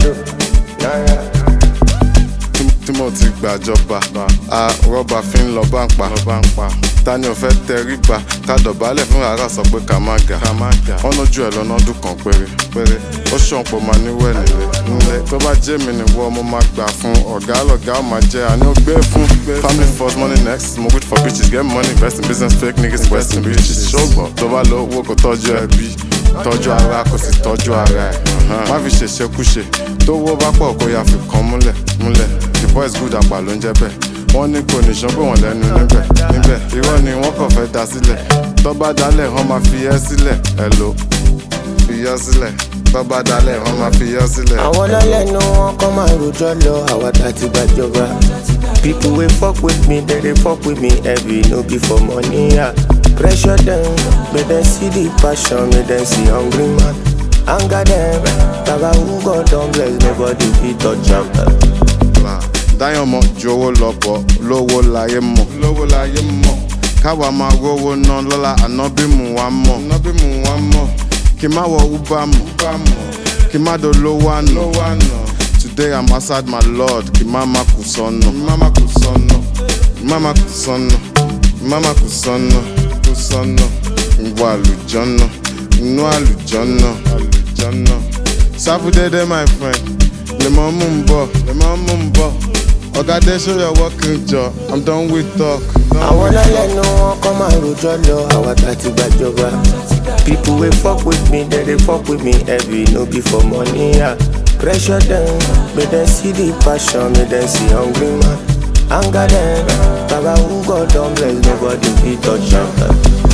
do. Yeah, yeah. tí mo ti gbàjọba a rọ́bà fi ń lọ bá ń pa ta ni ò fẹ́ tẹríba ká dọ̀bálẹ̀ fún rárá sọ pé ká má ga wọ́n lójú ẹ̀ lọ́nà ọdún kan péré péré ó ṣàn pọ̀ máa níwẹ̀ nílé nílé tó bá jẹ́ mi nìwọ mo máa gbà fún ọ̀gá lọ̀gá ó máa jẹ́ àní ó gbé fún family first money next mo wait for bitches get money invest in business fake niggas invest in bitches ṣùgbọ́n tó bá lọ owó kò tọ́jú ẹbí tọ́jú ara kò sì tọ́jú ara ẹ̀ má fi ṣèṣekúṣe tó wó bá pọ̀ kó yà fi kan múlẹ̀ múlẹ̀ the boys good àpà ló ń jẹ́ bẹ́ẹ̀ wọ́n ní kò ní ṣán pé wọ́n lẹ́nu níbẹ̀ níbẹ̀ irọ́ ni wọ́n kàn fẹ́ da sílẹ̀ tó bá dalẹ̀ wọ́n máa fi ẹ́ sílẹ̀ ẹ̀ ló fi yọ́ sílẹ̀ tó bá dalẹ̀ wọ́n máa fi yọ́ sílẹ̀. àwọn ọlọ́lẹ́nu wọn kọ́ máa rojọ́ lọ àwa tá ti gbàjọba. people wey fuck with me dem dey fuck with me heavy no be for money. Yeah. pressure dem make dem see the passion make dem see hungry man. anger dem baba who God don bless nobody fit touch am. dáyọ̀ mọ̀ ju owó lọ bọ̀ lówó láyé mọ̀ lówó láyé mọ̀ káwa máa rówó ná lọ́la ànábì mú wa mọ̀ ànábì mú wa mọ̀ kí má wọ uber mọ̀ kí má dolówó àná today i'm outside my lord kí má má kù sọ́nà kí má má kù sọ́nà kí má má kù sọ́nà kí má má kù sọ́nà kù sọ́nà ìwọ àlùjọ́nà inú àlùjọ́nà àlùjọ́nà sáfúdédé my friend lè mọ́ mú un bọ̀ lè mọ́ mú un bọ̀ ọ̀gá dé show your working jọ i'm done with talk. àwọn ọlọ́lẹ́nu wọn kọ́ máa rojọ́ lọ àwa tá ti gbàjọba. people wey fuck with me dem dey fuck with me heavy no be for money. Yeah. pressure dem make dem see the passion make dem see hungry man. anger dem baba who God don bless nobody fit touch am.